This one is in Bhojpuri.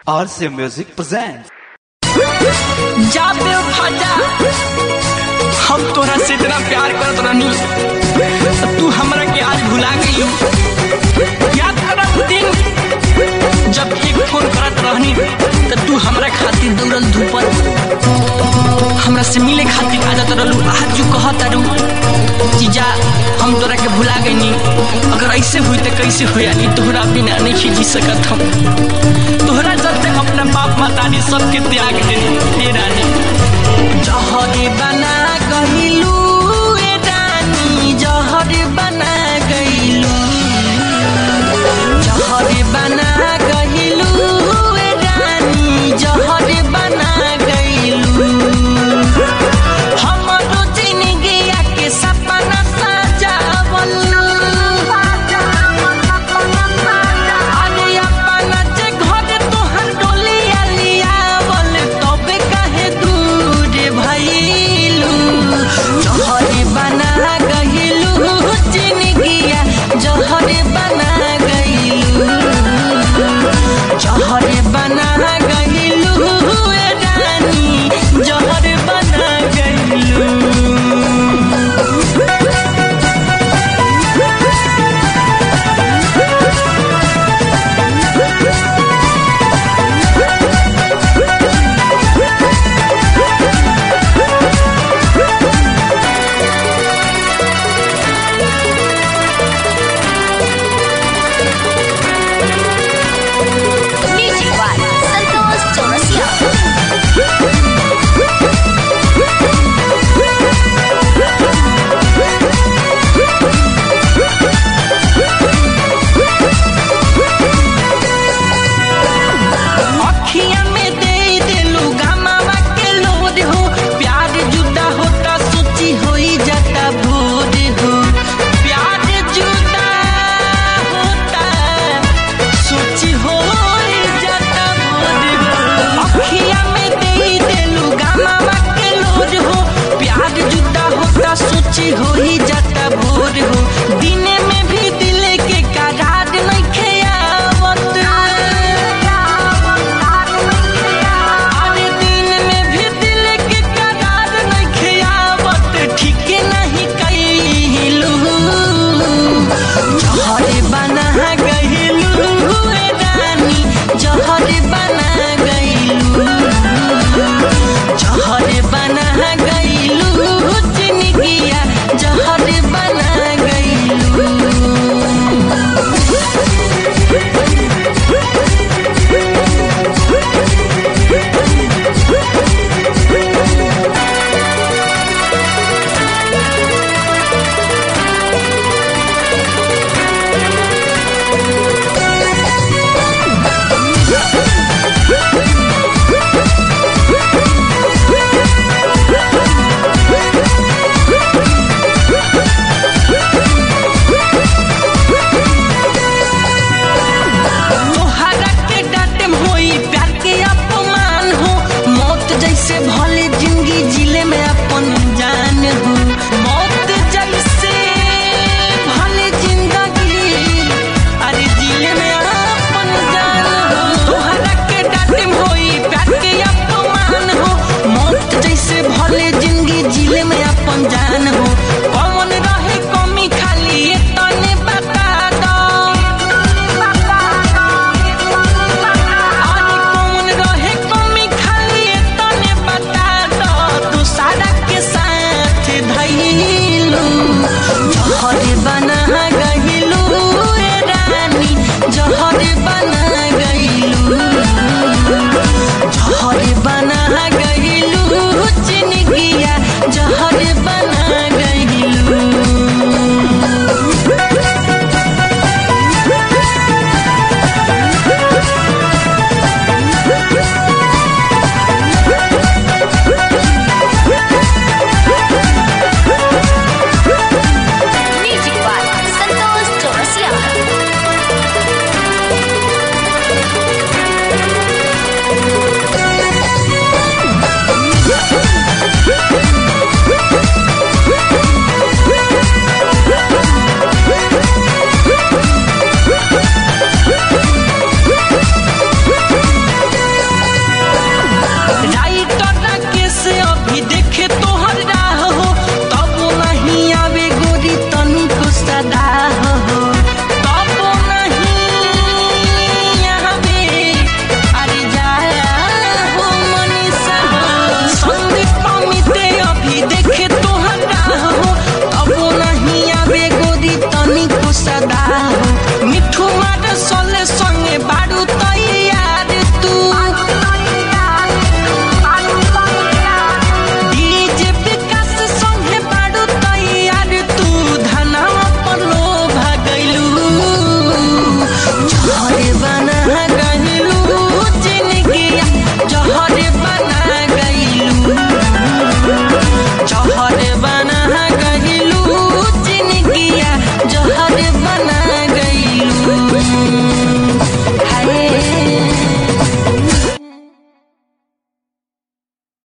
RC Music presents. जा बेवफा जा हम तोरा से इतना प्यार करत रहनी तू हमरा के आज भुला गई याद कर वो दिन जब एक फोन करत रहनी त तू हमरा खातिर दौड़ल धूपल हमरा से मिले खातिर आ जात रहलू आज जो कहत रहू जीजा हम तोरा के भुला गईनी अगर ऐसे हुई त कैसे हुई यानी तोहरा बिना नहीं जी सकत हम तोहरा चलते अपना बाप मातारी सबके त्याग देनी हे रानी